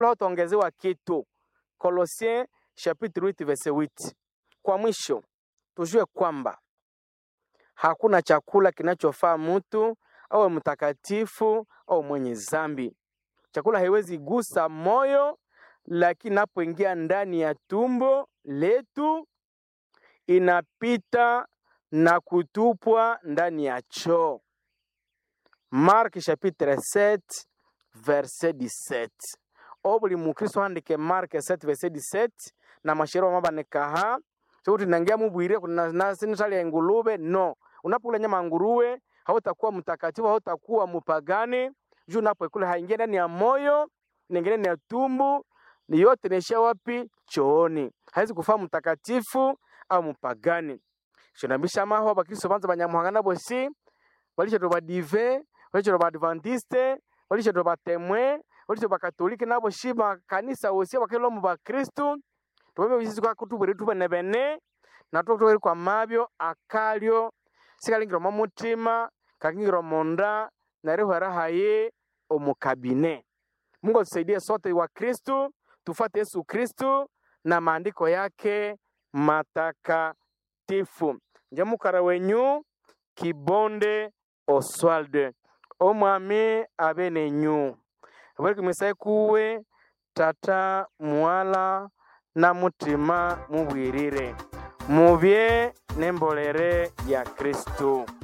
utaongezewa kitu. Kolosien chapitre 8 verset 8. Kwa mwisho tujue kwamba hakuna chakula kinachofaa mtu awe mtakatifu au mwenye zambi. Chakula haiwezi gusa moyo, lakini inapoingia ndani ya tumbo letu inapita na kutupwa ndani ya choo. Mark chapitre 7 verset 17. O buli mukristo handike Mark 7 verset 17 na mashero mabanekaha chokuti nangia mubwire nasinitali ya ngulube no unapokula nyama ya nguruwe hautakuwa mtakatifu hautakuwa mupagani juu unapoikula haingia ndani ya moyo inaingia ndani ya tumbu ni yote naishia wapi chooni haizi kufaa mtakatifu au mupagani shonambisha maho abakristo banza banyamuhanga bosi balishato badive balishato baadventiste balishato batemwe balishato bakatolike nabo shi makanisa osi abakelo mu bakristu tubebe bisizi kwa kutubwere tubene bene natwo tubere kwa mabyo akalyo sikalingira mu mutima kakingira munda narihwera haye omukabine Mungu atusaidie sote wa Kristu tufuate Yesu Kristu na maandiko yake matakatifu. Njamukara wenyu Kibonde Oswald omwami abe nenyu abwereke misaye kuwe tata mwala na mutima mubwirire mubye n'embolere ya Kristu.